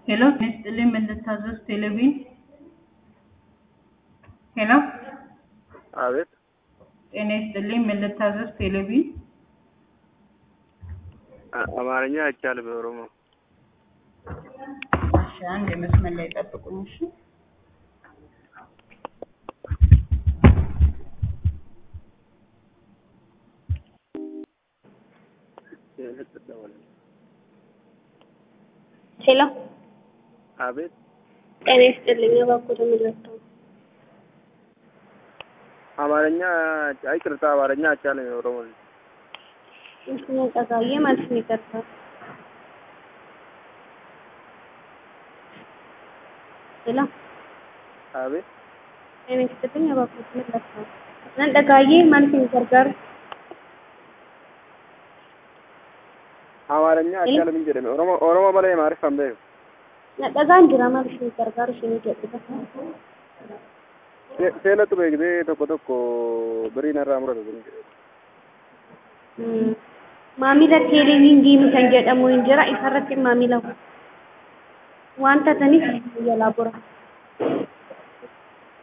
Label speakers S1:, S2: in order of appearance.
S1: ሄሎ ጤና ይስጥልኝ ምን ልታዘዝ ቴሌቪዥን ሄሎ
S2: አቤት
S1: ጤና ይስጥልኝ ምን ልታዘዝ ቴሌቪዥን
S2: አ- አማርኛ አይቻልም በኦሮሞ
S1: እሺ አንድ የመስመር ላይ ጠብቁኝ እሺ
S3: ሄሎ
S2: አቤት
S3: ጤና ይስጥልኝ እባክዎት ምንድነው?
S2: አማርኛ አይቅርታ አማርኛ አይቻልም የኦሮሞ
S3: ምስሉን ጠቃዬ ማለት ነው ይቀርታል። ሄሎ
S2: አቤት
S3: ጤና ይስጥልኝ እባክዎት ምንድነው? nan dhagaayee maal isin gargaaru
S2: አማርኛ አይቻልም እንጂ jedhame ኦሮሞ ኦሮሞ malee maariffaan beeku
S3: na dhagaan jira maal isin gargaaru isin jedhudha
S2: Se- seelatu beektee tokko tokko birii narraa muratu kun jedhe
S3: maamila teeleviingiin kan jedhamu hin jira isarratti maamila wanta taniif jalaa bura